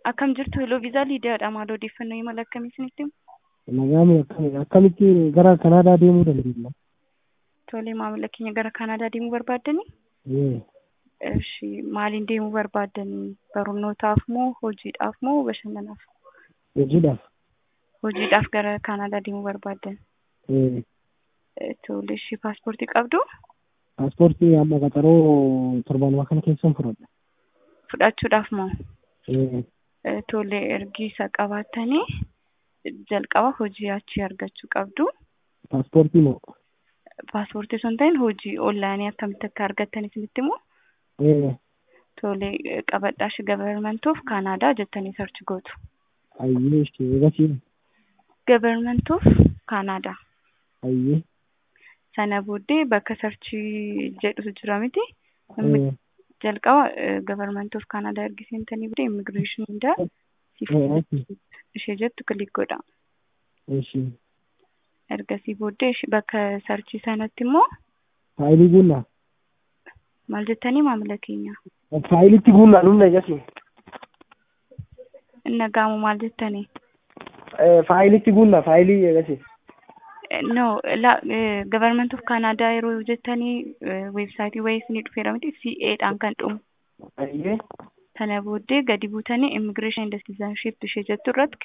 Akkam jirtu Hello Viizaa Liidiyaadha. Maal odeeffannoo imala akkamii isinitti himu? Nagaami akkami akkamitti gara Kanaadaa deemuu dandeenya? Tole maamila keenya gara Kanaadaa deemuu barbaaddanii? Ee, Ishi maaliin deemuu barbaaddanii? Barnootaaf moo hojiidhaaf moo bashannanaaf? hojiidhaaf. Hojiidhaaf gara Kanaadaa deemuu barbaaddan. Ee, Eh, Tole ishi paaspoortii qabdu? paaspoortii amma qaxaroo torbaanuma kana keessan fudhadha. Fudhachuudhaaf moo? Ee, Eh, Tole ergi isa qabaattanii jalqaba hojii achii argachuu qabdu. paaspoortii moo? Paaspoortii osoo hin ta'in hojii onlaayinii akkamitti akka argattan isinitti himu? Ee, Tole eh, qabadhaa shi gabarmentii of Kanaadaa jettanii sarchi gootu. ayyee ishee eegasii Gabarmentii of Kanaadaa. ayyee. Sana booddee bakka sarchii jedhutu jira miti. Inni Ee, jalqaba gabarmentii of Kanaadaa ergi seentanii booda immigireeshinii hundaa ee, ishee jettu kilik godha. ishee Ergasii booddee ishi- bakka sarchii sanatti immoo faayilii guunnaa. maal jettanii maamila keenya? Faayilitti guunnaa dhumna eegasii. Nagaamu maal jettanii? Ee, faayilitti guunnaa faayilii eegasii. No, la gabarmentii of Kanaadaa yeroo jettanii weebsaayitii wayii isinii dhufeera miti CA dhaan kan dhumu. Ayyee. Sana booddee gadi buutanii immigireeshinii and citizenship ishee jettu irratti